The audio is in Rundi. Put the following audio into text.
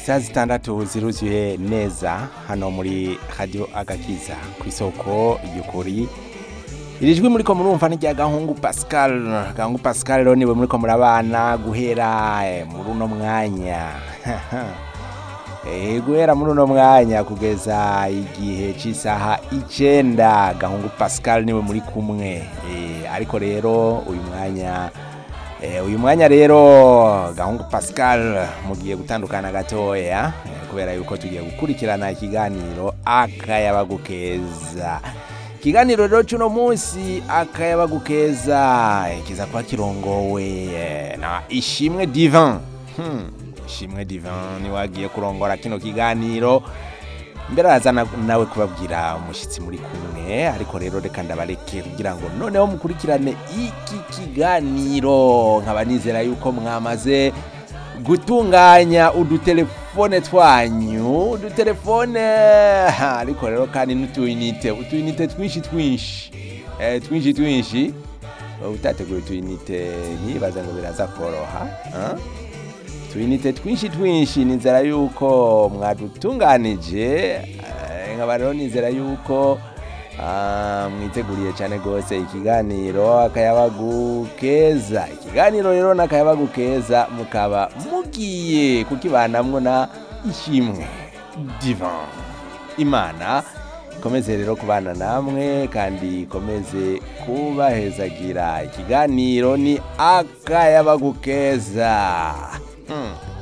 isaha zitandatu ziruzuye neza hano muri radio agakiza ku isoko ry'ukuri iri jwi muriko murumva ni rya gahungu pascal gahungu pascal rero niwe muriko murabana guhera eh, muri uno mwanya Eh, guhera muri uno mwanya kugeza igihe cy'isaha icenda gahungu pascal niwe muri kumwe Eh, ariko rero uyu mwanya Eh, uyu mwanya rero gahungu pascal mugiye gutandukana gatoya eh, kubera yuko tugiye gukurikirana ikiganiro akayabagu keza ikiganiro rero cy'uno munsi akayabagu keza eh, kiza kuba kirongowe eh, na ishimwe divan hmm. ishimwe divan niwe agiye kurongora kino kiganiro mbere araza na- nawe kubabwira umushyitsi muri kumwe ariko rero reka ndabareke kugira ngo noneho mukurikirane iki kiganiro nkaba nizera yuko mwamaze gutunganya udutelefone twanyu udutelefone ha, ariko rero kandi n'utuyinite utuyinite twinshi twinshi eh, twinshi twinshi utateguye utuyinite ntibaza ngo biraza koroha ah? tuyinite twinshi twinshi nizera yuko mwadutunganije eh, nkaba rero nizera yuko ah, mwiteguriye cyane rwose ikiganiro akayabagu keza ikiganiro rero n'akayabagu keza mukaba mugiye kukibanamwo na ishimwe divan imana ikomeze rero kubana namwe kandi ikomeze kubahezagira ikiganiro ni akayabagu keza hmm.